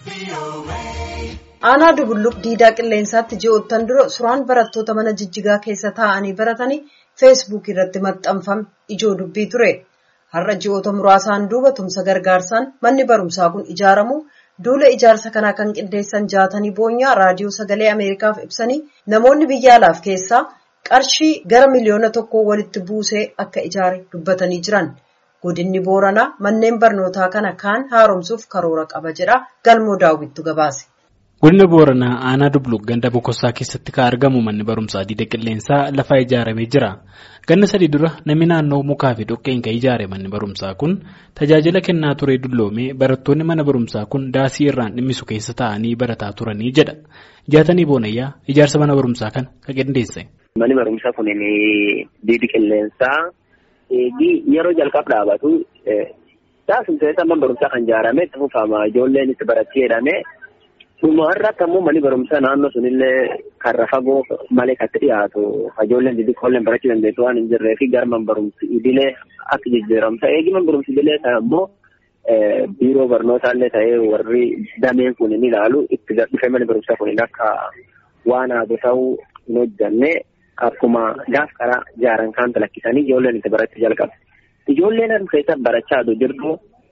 Aanaa Dubulluq diidaa qilleensaatti ji'oottan dura suuraan barattoota mana jijjigaa keessa taa'anii baratanii feesbuuk irratti maxxanfame ijoo dubbii ture. Har'a ji'oota muraasaan duuba tumsa gargaarsaan manni barumsaa kun ijaaramu duula ijaarsa kanaa kan qindeessan jaatanii boonyaa raadiyoo sagalee Ameerikaaf ibsanii namoonni biyya alaaf keessaa qarshii gara miliyoona tokkoo walitti buusee akka ijaare dubbatanii jiran. Godinni Booranaa manneen barnootaa kana kaan haaromsuuf karoora qaba jedha galmoo daawwittu gabaase. Godina Booranaa aanaa Dubluq ganda Bokossaa keessatti kan argamu manni barumsaa diida qilleensaa lafaa ijaaramee jira. Ganna sadii dura namni naannoo mukaa fi dhoqqeen kan ijaare manni barumsaa kun tajaajila kennaa ture dulloomee barattoonni mana barumsaa kun daasii irraan dhimmisu keessa taa'anii barataa turanii jedha. Jaatanii Boonayyaa ijaarsa mana barumsaa kana kan qindeesse. Manni barumsaa kun diidi qilleensaa yeroo jalqab dhaabatu taasisa mana barumsaa kan ijaarame itti fufama ijoolleen itti baratti jedhame. Dhumarratti ammoo manni barumsaa naannoo sunillee karra fagoo malee kan dhiyaatu ijoolleen xixiqqoolleen barachuu dandeessu waan hin jirree fi gara man barumsi idilee akka jijjiiramu ta'ee eegi man barumsi idilee ta'e ammoo biiroo barnootaallee ta'ee warri dameen kun ni ilaalu itti dhufee manni barumsaa kun akka waan haadu ta'uu hin hojjanne akkuma gaaf karaa ijaaran kan talakkisanii ijoolleen itti barachuu jalqabu. Ijoolleen harka keessa barachaa jirtu.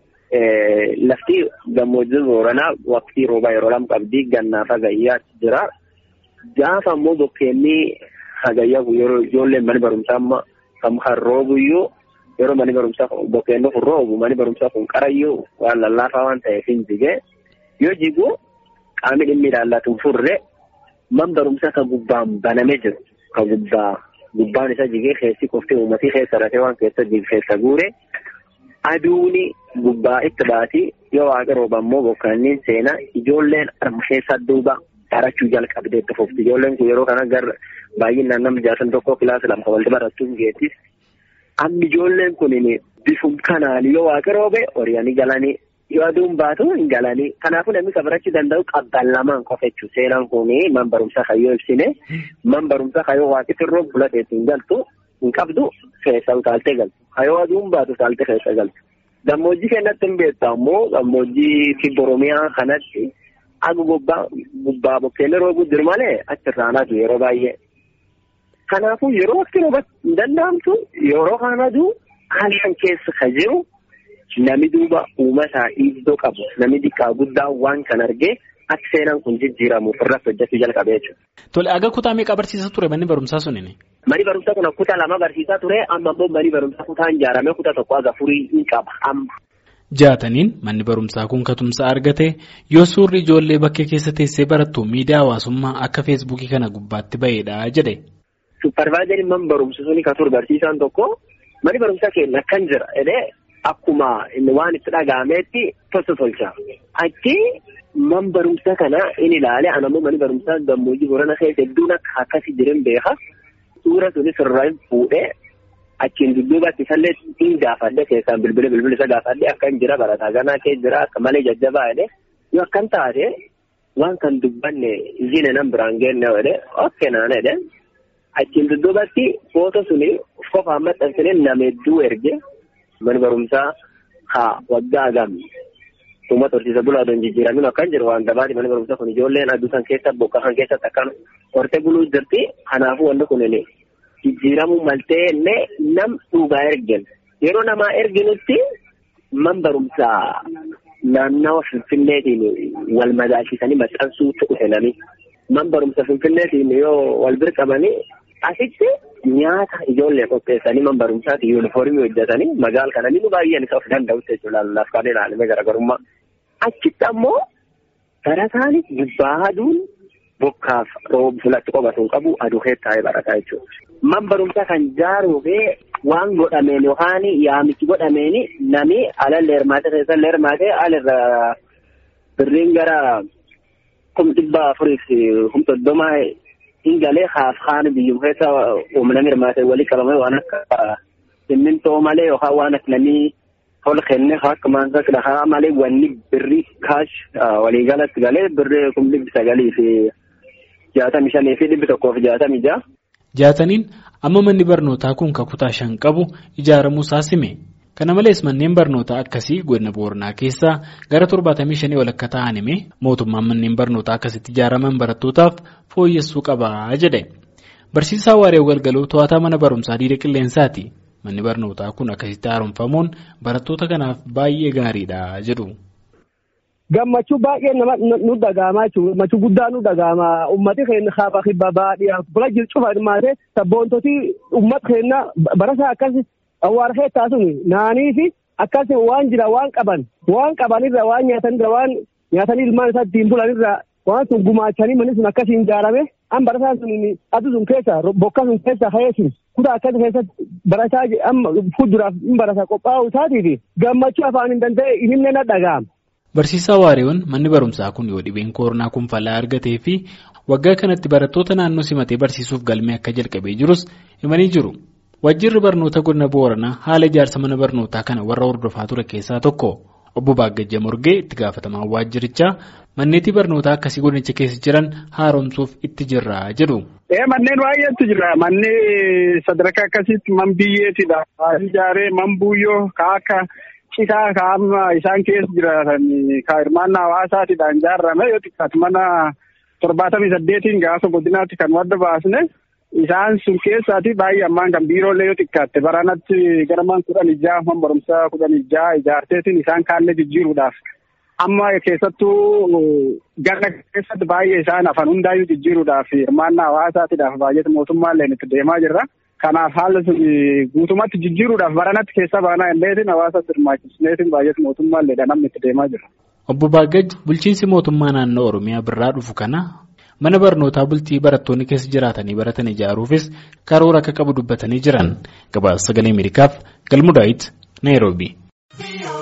Lafti gammoojjii booranaa waqtii roobaa yeroo lama qabdi gannaaf hagayyaa jira. Gaafa ammoo bokkeenni hagayyaa yeroo ijoolleen mani barumsaa amma kan roobuyyuu yeroo mani barumsaa bokkeenni kun roobu mani barumsaa kun qarayyuu waan lallaafaa waan ta'eef hin jige. Yoo jigu qaamni dhimmi ilaallatu furre man barumsaa kan gubbaan banamee jiru. Kan gubbaa gubbaan isa jigee keessi qofti uummatii keessa rafee waan keessa jige keessa guure. Aduuni gubbaa itti baati yoo waaqa rooba immoo bokkaanniin seenaa ijoolleen keessa duuba barachuu jalqabdee itti fufti. Ijoolleen kun yeroo kana gara baay'inaan nama jaatan tokko kilaasa lama walii barachuun geettis. Amma ijoolleen kun bifum kanaan yoo waaqa roobe horiyaanii galanii yoo aduun baatu hin galanii. Kanaafuu namni kan barachuu danda'u qabban lamaan qofa jechuudha. Seenaan kun man barumsaa kan yoo ibsine man barumsaa kan yoo waaqiti roobu fulateetti hin galtu. hin qabdu keessa utaaltee galtu. Hayoo aduun baatu utaaltee keessa galtu. Gammoojjii keenyatti hin beektu ammoo gammoojjii kibba Oromiyaa kanatti aga gubbaa gubbaa bokkeenii roobuu jiru malee achirraan adu yeroo baay'ee. Kanaafuu yeroo wakti roobatti hin danda'amtu yeroo kaan aduu halkan keessa kan jiru nami duuba uumataa iddoo qabu nami xiqqaa guddaa waan kan argee akka seenaan kun jijjiiramuuf irratti hojjechuu jalqabee jechuudha. Tole aga kutaa meeqa barsiisaa ture manni barumsaa sunini? Mani barumsaa kun kutaa lama barsiisaa ture amma immoo mani barumsaa kutaan ijaarame kutaa tokko aga furii hin qaba amma. Jaataniin manni barumsaa kun katumsa argate yoo suurri ijoollee bakkee keessa teessee barattu miidiyaa hawaasummaa akka feesbuukii kana gubbaatti ba'eedha jedhe. Supparvaayizariin man barumsa suni kan ture barsiisaan tokko mani barumsaa keenya akkan jira jedhee akkuma waan itti dhaga'ameetti tosa tolcha. Achi man barumsaa kana in ilaale anammoo mani barumsaa gammoojjii Boorana keessa hedduun akka akkasii jiran beeka. Suura sunis irraa fuudhee achiin dudduubatti isallee hin gaafadhe keessaan bilbila bilbila isa gaafadhe akka hin jira barataa ganaa kee jira akka malee jajjabaa jedhe yoo akkan taate waan kan dubbanne zine nan biraan geenne jedhe okke naan jedhe achiin dudduubatti footoo suni qofaan maxxansine nama hedduu erge mana barumsaa haa waggaa agam uummata horsiisa bulaa odoon jijjiiramin akkan jiru waan dabaati mana barumsaa kun ijoolleen aduu san keessa bokka kan keessatti akkan hortee buluu jirti kanaafuu wanti kun jijjiiramuu maltee illee nam dhugaa ergen yeroo namaa erginutti man barumsaa naannawa finfinneetiin wal madaalchisanii maxxansuu dhufe nami man barumsa finfinneetiin yoo wal birqamanii asitti nyaata ijoollee qopheessanii man barumsaati yuunifoormii hojjetanii magaal kana ni baay'een isa of danda'utti jechuudha lallaaf kan ilaalamee garaagarummaa. Achitti ammoo barataan gubbaa aduun bokkaaf roobu fulatti qobatuun qabu aduu keessa taa'ee barataa jechuudha. Man barumsaa kan jaaruufee waan godhameen yookaan yaamichi godhameen nami alallee hirmaatee keessallee hirmaatee alirra birriin gara kum dhibba afuriif kum soddoma hin galee haaf haan biyyum keessa uumnami hirmaatee walii qabamee waan akka simmintoo malee yookaan waan akka namii tol kenne akka maansa dhahaa malee wanni birrii kaash waliigalatti galee birrii kum dhibbi sagalii fi jaatamii shanii fi dhibbi tokkoo fi jaatamii ja'a. Jaataniin amma manni barnootaa kun kutaa shan qabu ijaaramuu isaa sime Kana malees manneen barnootaa akkasii godina Booranaa keessaa gara 75 ol akka ta'an himee mootummaan manneen barnootaa akkasitti ijaaraman barattootaaf fooyyessuu qabaa jedhe. Barsiisaa Waaree Galgaloo to'ataa mana barumsaa diida qilleensaati. Manni barnootaa kun akkasitti haaromfamuun barattoota kanaaf baay'ee gaariidha jedhu. Gammachuu baay'ee nama nu dhaga'amaa jechuudha. Gammachuu guddaa nu dhaga'ama. Uummati keenya hafa kibba baadiyyaa bula jiru cufa hirmaate sabboontoti uummata keenya barasaa akkas awwaara keettaa suni naanii fi akkas waan jira waan qaban waan qabanirra waan nyaatanirra waan nyaatanii ilmaan isaa ittiin bulanirra waan sun gumaachanii manni sun akkasiin ijaarame an barasaa sun adu sun keessa bokka sun keessa ka'eesin kutaa akkas keessatti barasaa amma fuulduraaf hin barasa qophaa'uu isaatiifi gammachuu afaan hin danda'e himne na dhaga'ama. Barsiisaa Waareewwan manni barumsaa kun yoo dhibeen koronaa kun falaa argatee fi waggaa kanatti barattoota naannoo simatee barsiisuuf galmee akka jalqabee jirus himanii jiru. Wajjirri barnoota godina Booranaa haala ijaarsa mana barnootaa kana warra hordofaa ture keessaa tokko. Obbo Baagajja Morgee itti gaafatamaa waajjirichaa manneetii barnootaa akkasii godinicha keessa jiran haaromsuuf itti jirra jedhu. Manneen baay'eetu jira. Manneen sadarkaa akkasiitti man biyyeetidha. Ijaaree man buuyyoo ka akka citaa ka amma isaan keessa jiraatan ka hirmaannaa hawaasaatidhaan ijaarame yoo xiqqaatu mana torbaatamii saddeetiin gaafa godinaatti kan wadda baasne isaan sun keessaati baay'ee ammaan kan biiroolee yoo xiqqaatte baranatti gara man kudhan ijaa man barumsaa kudhan ijaa ijaarteetiin isaan kaallee jijjiiruudhaaf amma keessattuu ganna keessatti baay'ee isaan afan hundaayyuu jijjiiruudhaaf hirmaannaa hawaasaatiidhaaf baay'eetu mootummaallee itti deemaa jirra. Kanaaf haala sun guutumatti jijjiiruudhaaf baranatti keessa baanaa illeetiin hawaasa hirmaachisneetiin baay'eetu mootummaallee namni itti deemaa jira. Obbo Baagaj bulchiinsi mootummaa naannoo Oromiyaa birraa dhufu kana mana barnootaa bultii barattoonni keessa jiraatanii baratan ijaaruufis karoora akka qabu dubbatanii jiran gabaasa sagalee Ameerikaaf galmuudaayitti Naayiroobii.